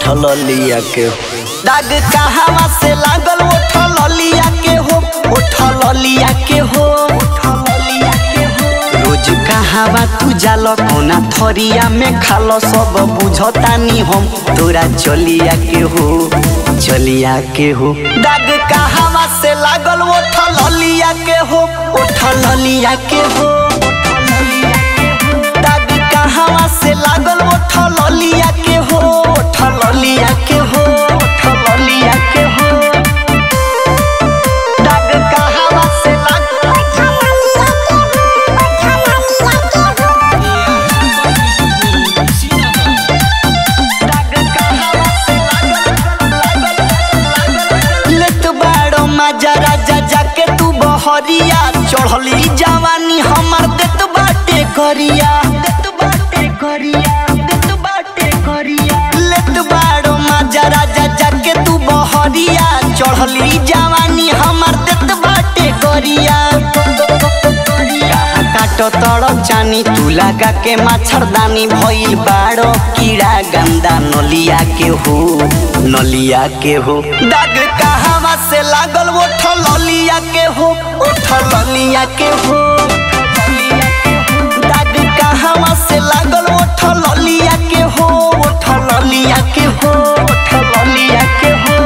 उठल लिया के दाग कहवा से लागल उठल लिया के हो उठल लिया के हो रोज कहवा तू जाल कोना थरिया में खाल सब बुझतानी हम तोरा चलिया के हो चलिया के हो दाग कहवा से लागल उठल लिया के हो उठल लिया के हो दाग कहवा से लागल उठल लिया के हो उठल लिया के हो उठल लिया के हो दाग कहवा से लागल लेत बाड़ो माजा राजा जाके तू बहरिया चढ़ली जवानी हमर देत बाटे करिया देत बाटे करिया देत बाटे करिया लेत बाड़ो माजा राजा जाके तू बहरिया चढ़ली जवानी हमर देत बाटे करिया काटो तड़प जानी तू लगा के मच्छरदानी भइल बाड़ो कीड़ा गंदा नलिया के हो नलिया के हो दाग कहवा से लागल वो ठलिया के हो ओ ठलिया के हो दाग कहवा से लागल वो ठलिया के हो ओ ठलिया के हो ओ ठलिया के हो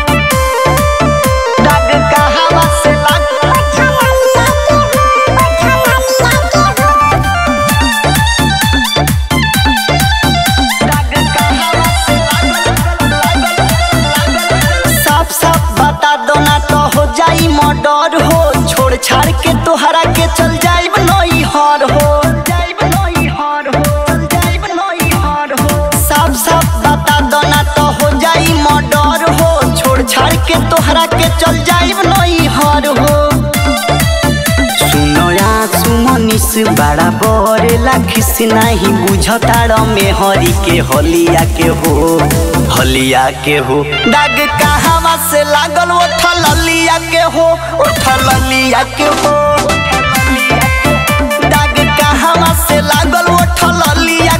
दाग कहवा से साफ साफ बता दो ना तो हो जाई मर्डर हो छोड़ छाड़ के तोहरा के चल जाइब नई हर हो जाइब नई हर हो जाइब नई हर हो साफ साफ बता दो ना तो हो जाई मर्डर हो छोड़ छाड़ के तोहरा के चल जाइब नई हर हो सुनया सुमनिस बड़ा बड़े लाखिस नहीं बुझताड़ में हरी के हलिया के हो हलिया के हो दाग कहवा से लागल वो ठलिया के हो ओ ठलिया के हो दाग कहवा से लागल वो ठलिया